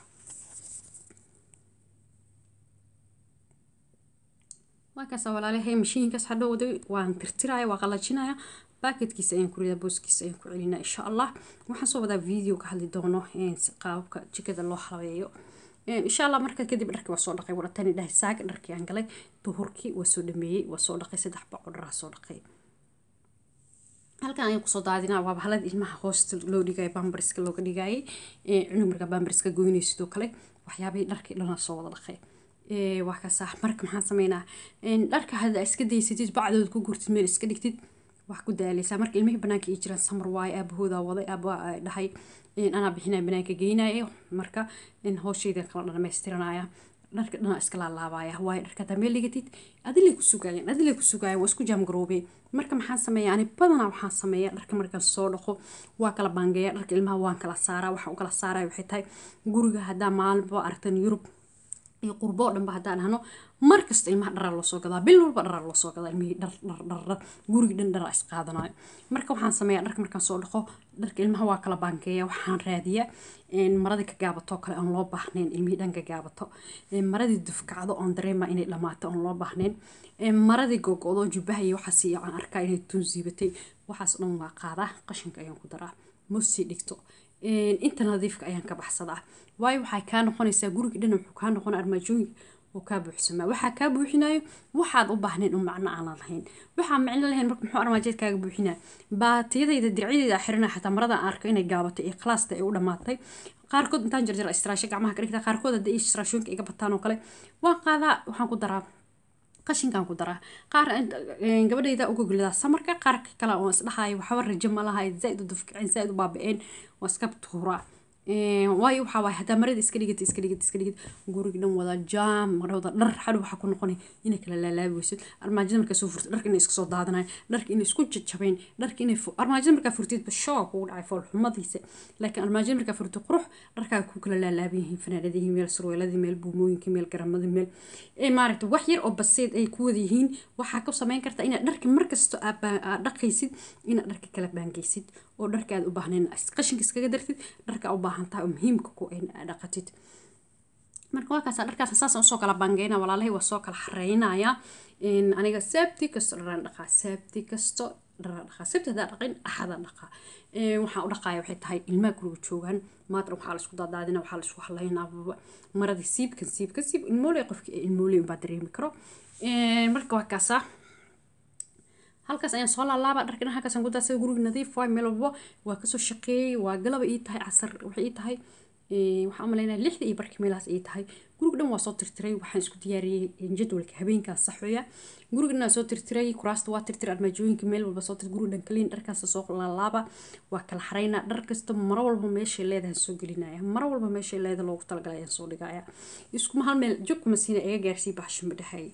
markaas walaalahay mashiinkaas hadhowday waan tirtiraya waa qalajinaya baaketkiisa ayaan ku ridaa booskiisa ayaan ku celinaa insha allah waxaan soo wadaa video ka hadli doono qaababka jikada loo habeeyo insha allah marka kadib dharkii waa soo dhaqay waratani dhahay saaga dharkii aan galay duhurkii waa soo dhameeyey waa soo dhaqay saddex baco dharaa soo dhaqay halkan ayaan kusoo daadinaa waa bahalada ilmaha hoosta loo dhigaya bambarska looga dhigayay cunug markaa bambarska goynay sidoo kale waxyaabihii dharkii dhanaa soo wada dhaqay waa kaasa marka maxaan sameynaa dharka hadda iska daysatid bacdood ku gurtid meel iska dhigtid wax ku daaleysaa marka ilmihii banaanka ii jiraan samar waaye aabahoodaa waday aaba dhahay anaa bixinaa banaanka geynaya marka hooshaydan kala dhamaystiranaya dharka dhanaa iska laalaabaya waayo dharka hadaa meel dhigatid adilay ku sugaayeen adilay ku sugaayeen waa isku jaamgaroobeen marka maxaan sameeyaa ani badanaa waxaan sameeyaa dharka markaan soo dhaqo waa kala baangeeya dharka ilmaha waan kala saaraa waxaan u kala saaraya waxay tahay guriga haddaa maalinba aragtan yurub iyo qurbo oo dhanba haddaan ahno mar kasta ilmaha dharaa loo soo gadaa bil walba dharaa loo soo gadaa ilmihii dhar dhar dhar dhar gurigi dhan dharaa isqaadanayo marka waxaan sameeyaa dharka markaan soo dhaqo dharka ilmaha waa kala baankeeya waxaan raadiyaa maradii ka gaabato kale aan loo baahnayn ilmihii dhan ka gaabato maradii dufkacdo oon dareema inay dhamaato oon loo baahnayn maradii gogodo jubbaha iyo waxaas aan arkaa inay tunsiibatay waxaas dhan waa qaadaa qashinka ayaan ku daraa mosii dhigto inta nadiifka ayaan ka baxsadaa waayo waxay kaa noqonaysaa guriga dhan wuxuu kaa noqona armaajooyinka oo kaa buuxsamaa waxaa kaa buuxinayo waxaad u baahnayn un macno aanan lahayn waxaa micno lahayn marka muxuu armaajeed kaaga buuxinaa baatiyadayda dircyadeeda xirina xataa marada aan arko inay gaabatay iyo khalaasta ay u dhamaatay qaarkood intaan jarjara istiraasho gacmaha ka dhigta qaarkood haddii istiraashooyinka iga bataan oo kale waan qaadaa waxaan ku daraa qashinkaan ku daraa qaar gabadhayda uga golidaa samarka qaar kale oo isdhahayo waxba rajo ma laha zaaid u dufkicin zaaid u baaba-een waa iska tuuraa waayo waxaa waaye haddaa marada iska dhigata iska dhigata iska dhigata guriga dhan wada jaam wada dhar xadhow waxaa ku noqonay inay kala laalaabi weysid armaajada markaa soo furtid dharka inay iska soo daadanayo dharka inay isku jajabeen dharka inay armaajada markaa furtidba shoo kugu dhacay foolxumadiisa laakiin armaajada markaa furtid qurux dharkaaga ku kala laalaaban yihiin fanaanadihii meel surweeladii meel buumooyinkii meel garamadii meel maaragta wax yar oo baseed ay ku wada yihiin waxaa ku samayn kartaa inaad dharka markasta aad dhaqaysid inaad dharka kala baangeysid oo dharka aad u baahnayn qashinka iskaga dartid dharka u baahan tahay oo muhiimka ku in aad dhaqatid marka waa kaasa dharkaas saas usoo kala bangeyna walaalahay waa soo kala xareynaya aniga sabti kasto dharaan dhaqaa sabti kasto dharaan dhaqaa sabti hadaa dhaqin axada dhaqaa waxaan u dhaqaaya waxay tahay ilmaha guriga joogaan maadran waxaa laisku daadaadina waxaa laisku halaynaa maradii siibkan siibkan siib ilmooley qofki ilmooley unbaa dareemi karo marka waa kaasaa halkaas ayaan soo laalaaba dharkan halkaasaan ku daasay guriga nadiif waay meel walbo waa kasoo shaqeeyey waa galaba ii tahay casar waxay ii tahay waxaan umalaynaya lixda iyo barkii meelahaas ii tahay guriga dhan waa soo tirtiray waxaan isku diyaariyey jadwalka habeenkaas saxoya guriga dhan waa soo tirtiray kuraasta waa tirtiray armaajooyinka meel walba soo tirtiray guriga dhan kaliin dharkaas soo laalaaba waa kala xaraynaa dhar kasta maro walba meeshay leedahay soo gelinaya maro walba meeshay leedahay loogu talagalay ayaan soo dhigaya iskuma hal meel jogkuma siina iga gaarsii baxsho ma dhexeey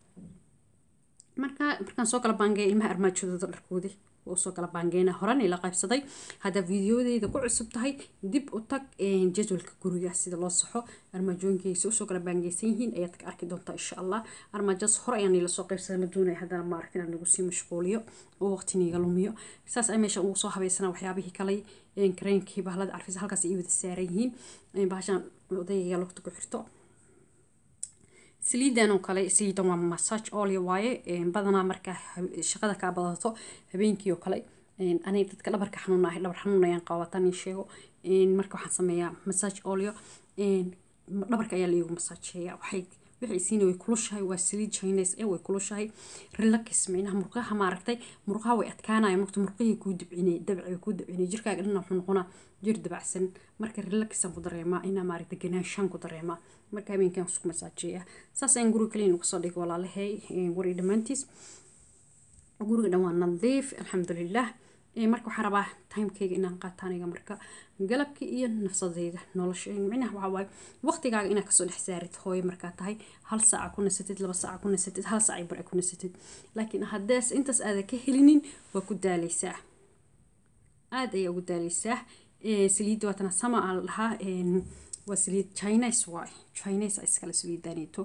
marka markaan soo kala baangeeya ilmaha armaajadooda dharkoodii oo soo kala baangeyna horan ila qaybsaday haddaa fiidiyoodeyda ku cusub tahay dib u tag jadwalka guriga sida loo saxo armaajooyinkaysa usoo kala baangeysan yihiin ayaad ka arki doontaa insha allah armaajadaas hore ayaan ila soo qaybsaday ma doonaya haddana ma arkin aan nagu sii mashquuliyo oo waqtiniga lumiyo saas ay meesha ugu soo habeysana waxyaabihii kale kareenkii bahlada carfisa halkaas ay wada saaran yihiin bahashaan odayga lugta ku xirto saliidan oo kale saliidan waa massage oil waaye badanaa markaa shaqada kaa badato habeenkii oo kale aniga dadka dhabarka xanuun ahay dhabar xanuun ayaan qabatan ii sheego marka waxaan sameeyaa massage olio dhabarka ayaa laigu masaajeeya waxay waxay siina way kulushahay waa saliid chinese ee way kulushahay relax micnaha murqaha maaragtay murqaha way adkaanaya marka murqihii kuu dabcinay dabci way kuu dabcinay jirkaaga dhan wuxuu noqonaa jir dabacsan marka relaxan ku dareemaa inaa maaragtay ganaanshaan ku dareemaa marka habeenkan isku masaajeeya saas ayaan guriga kaliya uga soo dhigay walaalahay wari dhammaantiis guriga dhan waa nadiif alxamdulilah marka waxaan rabaa timekeyga inaan qaato aniga marka galabka iyo nafsadeyda nolosha micnaha waxaa waaye waqtigaaga inaad kasoo dhex saarid hooyo markaa tahay hal saaca ku nasatid laba saaca ku nasatid hal saaca bar ku nasatid laakiin haddaas intaas aadan ka helinin waa ku daaleysaa aada ayaa ugu daaleysaa saliidda waatana sama aa la dhahaa waa saliid chinese waay chinese iskale saliidaneeto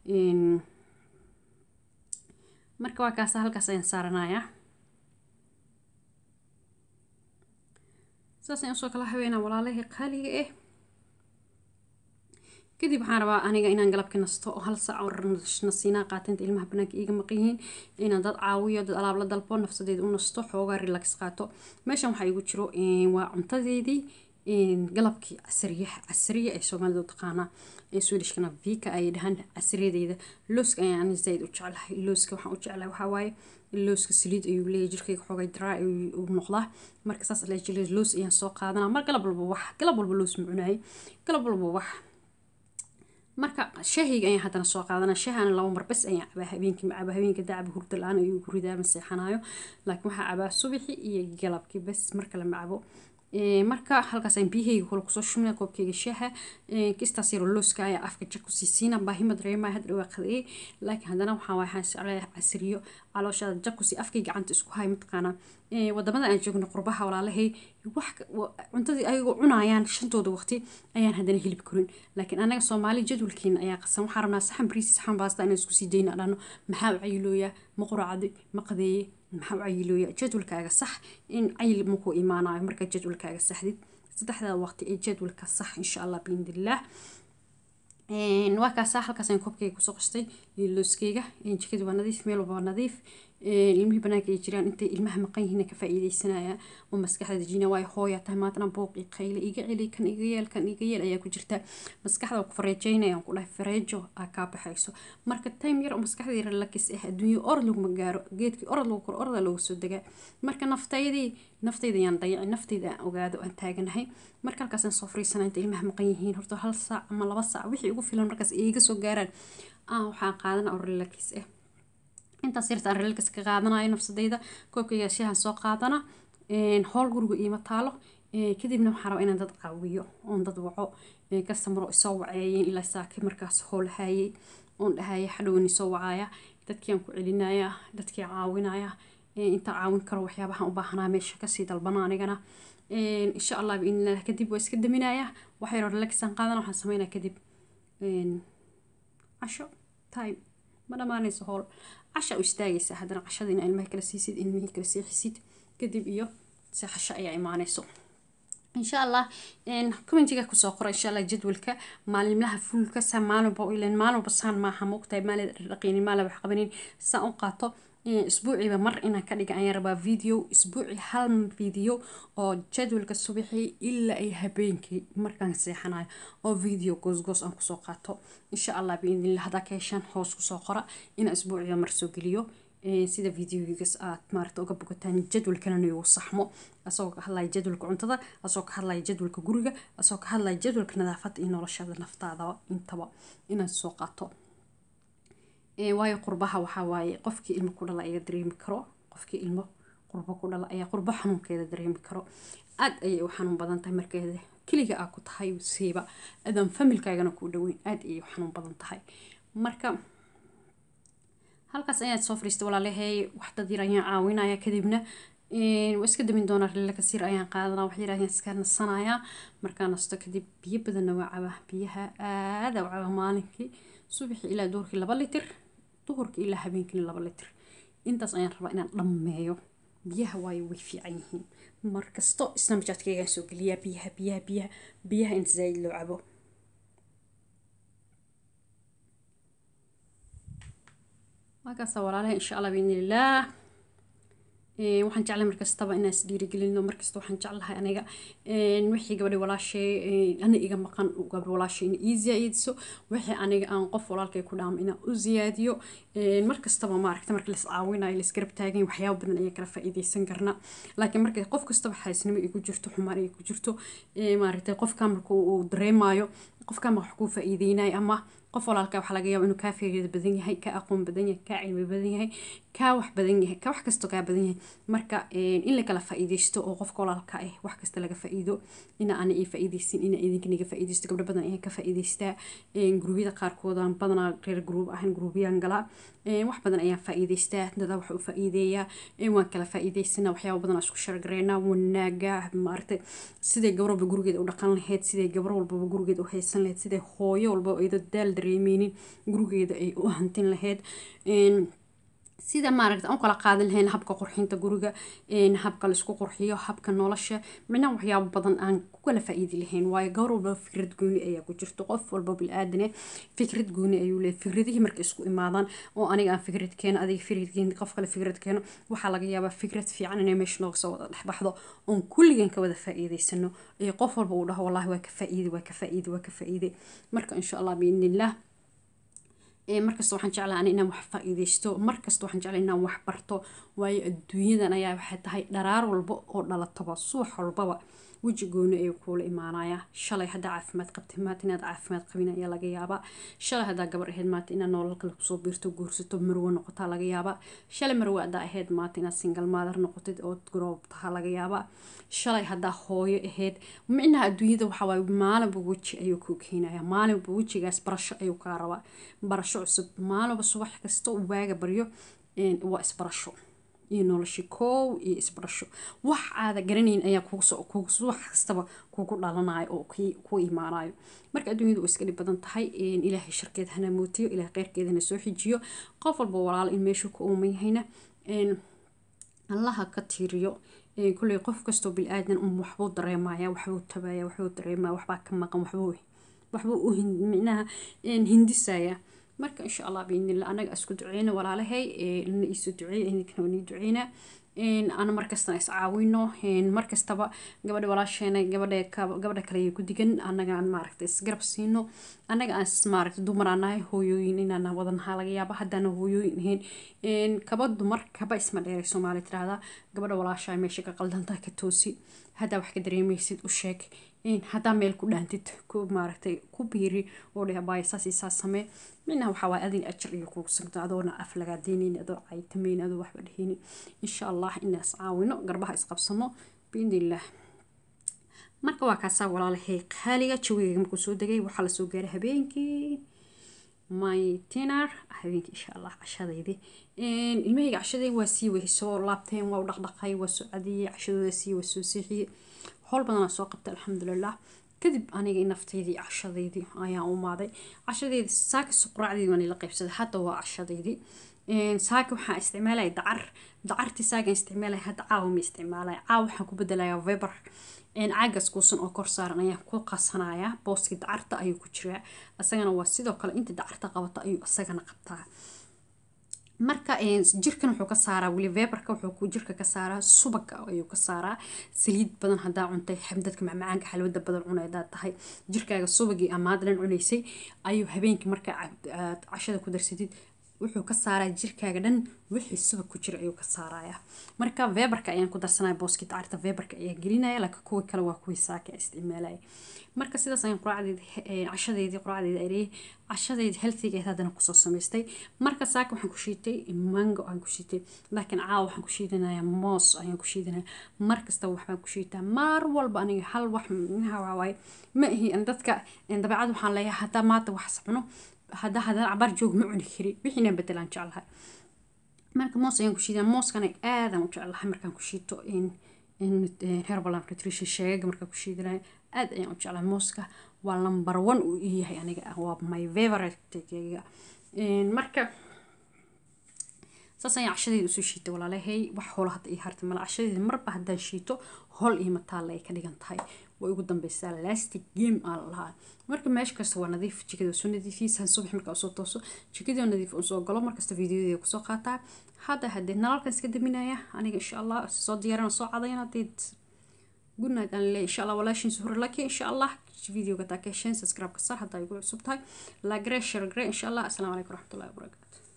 marka waa kaasa halkaas ayaan saaranayaa saas ayaan usoo kala haweenaa walaalahii qaaliga ah kadib waxaan rabaa aniga inaan galabka nasto oo hal saac oo nasiinaa qaatinta ilmaha banaanka iiga maqan yihiin inaan dad caawiyo dad alaab la dalbo nafsadeeda u nasto xoogaa relax qaato meeshan waxaa igu jiro waa cuntadeedii galabkii casriyaha casriya ee soomaalida u taqaanaa ee swedishkana vika ay dhahaan casriyadeeda looska ayaan zaid u jeclahay looska waxaan u jeclahay waxaa waaye looska saliid ayuu leeyahay jirkayga xoogay draa ayuu noqdaa marka saas la jilay loos ayaan soo qaadanaa mar galab walba wax galab walba loos ma cunaayay galab walba wax marka shahayga ayaan haddana soo qaadanaa shahana laba mar bes ayaan cabaa habeenkii ma cabaa habeenka dacaba hurda la-aan ayuu ku ridaa ma seexanayo laakiin waxaa cabaa subaxi iyo galabkii bes marka lama cabo marka halkaasaan biyahayga kule kusoo shumina koobkayga shaaha kistaas yaroo looska ayaa afka jag kusii siina baahima dareemaya hadda dhawaa qadayay laakiin haddana waxaa waay waxaan jeclahay casriyo calooshaada jag kusii afkay gacanta isku hay mataqaanaa wadamada aan joogno qurbaha walaalahay wax cuntadii ayagoo cunayaan shantooda waqti ayaan haddana hilib korin laakiin anaga soomaali jadwalkeena ayaa qasan waxaan rabnaa saxan bariis saxan baasta inaan isku sii dayna dhano maxaa u cayilooyaa ma quracday ma qadeeye maxaa u cayilooyaa jadwalkaaga sax in cayil makuu imaanayo markaa jadwalkaaga saxdid saddexdaa waqti ee jadwalka sax insha allah biidnillaah waa kaasaa halkaasaan koobkayga kusoo qastay looskeyga jikadii waa nadiif meel walba waa nadiif ilmihii banaanka ay jiraan intay ilmaha maqan yihiin ka faa'iidaysanaya oo maskaxda dejina waayo hooya tahay maantana buuq iyo qayle iga celi kan iga yeel kan iga yeel ayaa ku jirta maskaxda ku fareejaynayaan ku dhahay fareejo aa kaa baxayso marka time yar oo maskaxdii relax ah adduunyo orod laguma gaaro geedkii orod lagu koro oroda loogu soo degaa marka naftaydii naftayda yaan dayacin naftayda aan ogaado aan taaganahay marka halkaasaan soo fariisana inta ilmaha maqan yihiin horta hal saac ama laba saac wixii ugu filan markaas iiga soo gaaraan aan waxaan qaadana oo relax ah intaas yarta aan relax ka qaadanayo nafsadayda koobkayga shaahan soo qaadana howl guriga iima taalo kadibna waxaan rabaa inaan dad caawiyo oon dad waco kastamaro isoo waceeyeen ilaa saaki markaas howlahayay oon dhahaya xadhowin isoo wacaya dadkii aan ku celinaya dadkii caawinaya intaan caawin karo waxyaabahan u baahanaa meesha kasii dalbana anigana insha allah biidnillah kadib waa iska daminaya waxayro relaxan qaadana waxaan sameynaya kadib casho time ma dhamaanayso howl casha u istaagaysa haddana cashadiina ilmaha kala siisid ilmihii kala seexisid kadib iyo seexasho ayaa imaanayso insha allah commentiga kusoo qora insha allah jadwalka maalimlaha fulka saa maalinba ilan maalinba saan maaha moogtahay maalin dhaqinin maalin wax qabanin saa u qaato isbuuciiba mar inaan ka dhiga ayaan rabaa video isbuuci hal video oo jadwalka subaxii ilaa ay habeenkii markaan seexanayo oo video goosgoos aan kusoo qaato insha allah biidnillah haddaa ka heshaan hoos kusoo qora inaan isbuuciiba mar soo geliyo sida videogigas aad maarata uga bogataan jadwalkalana igu saxmo asagoo ka hadlaya jadwalka cuntada asagoo ka hadlaya jadwalka guriga asagoo ka hadlaya jadwalka nadaafadda iyo noloshada naftaada intaba inaan soo qaato waayo qurbaha waxaa waaye qofkii ilmo ku dhala ayaa dareemi karo qofkii ilmo qurbo ku dhala ayaa qurbo xanuunkeeda dareemi karo aad ayay u xanuun badan tahay markeeda keliga aa ku tahay siiba adaan familkaagana kuu dhaweyn aad ayay u xanuun badan tahay marka halkaas ayaad soo fariistay walaalahay wax dad yar ayaan caawinaya kadibna waa iska damin doonaa rilakasiir ayaan qaadanaa wax yar ayaan iska nasanayaa markaa nasto kadib biyo badanna waa cabaa biyaha aada u cabaa maalinkii subaxii ilaa duhurkii laba litir duhurkii ilaa habeenkii laba litir intaas ayaan rabaa inaan dhammeeyo biyaha waayo way fiican yihiin markasto snamjaadkaygaan soo geliyaa biyaha biyaha biyaha biyaha inta zaaid loo cabo markaasa walaalaha insha allah biidnillaah waxaan jeclahay markastaba inaan is dhiirigelino markasta waxaan jeclahay aniga wixii gabadhi walaashay ana iga maqan gabadhi walaashay in ii ziyaadiso wixii aniga aan qof walaalkay ku dhaamo inaan u ziyaadiyo markastaba maaragta marka las caawinayo las garab taagan waxyaaba badan ayaa kala faa'iidaysan karna laakiin marka qof kastaba xaasnimo igu jirto xumaan ay ku jirto maaragtay qofka marka uu dareemayo qofka ma wax kuu faa'iideynayo ama qof walaalka waxaa laga yaaba inuu kaa fikrad badan yahay kaa aqoon badan yahay kaa cilmi badan yahay kaa wax badan yahay kaa wax kasto kaa badan yahay marka in la kala faa'iidaysto oo qofka walaalka ah wax kasta laga faa'iido ina ana ii faa'iidaysin ina idinka niga faa'iidaysto gabdho badan ayaan ka faa'iidaystaa gurubyada qaarkoodan badanaa reer gruub ahan gruubyaan galaa wax badan ayaan faa'iidaystaa dadaa wax u faa'iideeyaa waan kala faa'iidaysanaa waxyaaba badan isku shargareynaa wanaaga maaragtay siday gabar walba gurigeeda u dhaqan lahayd siday gabar walbaba gurigeeda u haysan lahayd siday hooyo walba iyadoo daal dareemeynin gurigeeda ay u hantin lahayd sida maaragta aan kala qaadan lahayn habka qurxinta guriga habka laisku qurxiyo habka nolosha micnaha waxyaabo badan aan ku kala faa'iidi lahayn waayo gabar walba fikrad gooni ayaa ku jirto qof walba bilaadan fikrad gooni ayuu leeyahay fikradihii marka isku imaadaan oo aniga aan fikrad keeno adiga fikrad keeno qof kale fikrad keeno waxaa laga yaabaa fikrad fiican inay meesha nooga soo wada dhexbaxdo oon kulligan ka wada faa'iidaysano ee qof walba uu dhaho wallahi waa ka faa'iide waa ka faa'iide waa ka faa'iide marka insha allah biidnillah markasta waxaan jeclaa ani inaan wax faa'iidaysto markasta waxaan jeclaa inaan wax barto waayo adduunyadan ayaa waxay tahay dharaar walba oo dhalataba subax walbaba weji gooni ayuu kuula imaanayaa shalay haddaa caafimaad qabtay maanta inaad caafimaad qabin ayaa laga yaabaa shalay haddaa gabar ahayd maanta inaad nolol kale kusoo biirto guursato marwo noqotaa laga yaabaa shalay marwo haddaa ahayd maanta inaad single mother noqotid ood garoob tahaa laga yaabaa shalay haddaa hooyo ahayd micnaha adduunyada waxaa waaye maalinba weji ayuu kuu keenaya maalinba wejigaas barasho ayuu kaa rabaa barasho cusub maalinba subax kasta uu waaga baryo waa isbarasho iyo noloshi koow iyo isbarasho wax aada garanayn ayaa wax kastaba kugu dhalanayo oo ku imaanayo marka adduunyadu way iska dhib badan tahay ilaahay sharkeed hana mootiyo ilaahay kheyrkeedana soo xijiyo qof walba walaalo in meeshuu ka uuman yahayna allaha ka tiiriyo kulley qof kastoo bil-aadan un waxbuu dareemaya waxbuu tabaya waxbuu dareemaya waxbaa ka maqan waxbuu waxbuu u micnaha hindisaya marka insha allah biidnillah anaga isku duceyna walaalahay lana iisu duceeya idinkana waa nii duceynaa ana markastana is caawino markastaba gabadha walaasheena gabadha gabadha kale ku digan anaga aan maaragta isgarab siino anaga aan maaragta dumar aan nahay hooyooyin inaan wadanaha laga yaaba haddaana hooyooyin ahayn kaba dumar kaba isma dheeray soomaali tirahda gabadha walaashaa meesha ka qaldantaa ka toosi haddaa wax ka dareemaysid u sheeg haddaa meel ku dhaantid ku maaragtay ku biiri oo dheh abaaya saas iyo saas samee minaha waxaa waaye adin ajar iyo kugu sugto adoona af lagaa deynayn adoo caytamayn adoo waxba dhehayni insha allah inaas caawino garbaha isqabsano biidnillah marka waa kaasaa walaalahay qaaliga jawigayga markuu soo degay waxaa lasoo gaaray habeenkii my dinner habeenkii insha allah cashadaydii ilmahayga cashadayda waa sii way soo laabteen waa u dhaqdhaqay waa soo cadiyey cashadooda sii waa soo seexiyey howl badanaa soo qabtay alxamdulilah kadib aniga naftaydii cashadaydii ayaan u maaday cashadeydii saaka suqraacdeydii waan ila qaybsaday hadda waa cashadeydii saaka waxaan isticmaalaya dacar dacartii saakan isticmaalaya hadda caawa ma isticmaalaya caawa waxaan ku bedelayaa veber caagas kuusan oo kor saaran ayaan ku qasanayaa booskii dacarta ayuu ku jiraa isagana waa sidoo kale inta dacarta qabata ayuu isagana qabtaa marka jirkan wuxuu ka saaraa weli veberka wuxuu ku jirka ka saaraa subaga ayuu ka saaraa saliid badan hadaa cuntay dadka macmacaanka xalwada badan cunay hadaa tahay jirkaaga subagii amaad dhan cunaysay ayuu habeenkii marka aad cashada ku darsatid wuxuu ka saaraa jirkaaga dhan wixii subag ku jira ayuu ka saaraya marka veberka ayaan ku darsanaya booskii dacarta veberka ayaan gelinaya laakiin kuwii kale waa kuwii saaka isticmaalaya marka sidaas ayaan quraacdeedi cashadeedii quraacdeedi areeyay cashadeedi healthigeed haddana kusoo samaystay marka saaka waxaan ku shiitay mango aan ku shiitay laakiin caawa waxaan ku shiidanayaa moos ayaan ku shiidanaya mar kastaba waxbaan ku shiitaa maar walba aniga hal wax minaha waawaay ma ihi dadka dabeecad waxaan leeyahay haddaa maanta wax sabno haddaa haddana cabaar joog ma cuni kari wixiinaan bedelaan jeclahay marka moos ayaan ku shiidaa mooskana aadaan u jeclahay markaan ku shiito herbalam nutrition sheegaga markaan ku shiidanayo aad ayaan u jeclahay mooska waa number one uu ii yahay aniga waa my favorite marka saas ayaan cashadeeda usoo shiitay walaalahay wax hoola hadda ii hartay mala cashadeeda marba haddaan shiito hol iyo mataalla ay ka dhigan tahay way ugu dambeysaa lastic game aa lahaa marka meesha kasta waa nadiif jikada soo nadiifiyeysa subax markaa usoo tooso jikadii nadiif usoo galo markasta fiidiyodeeda kusoo qaataa hadda haddee nalalkan iska daminaya aniga insha allah soo diyaarana soo cadayana hadeed good night aan leeyahay insha allah walaashin suhur laki insha allah videoga taa ka hesheen subscribe ka saar haddaa igu cusub tahay lagre share gre insha allah asalaamu calaykum waraxmatullahi wabarakaatu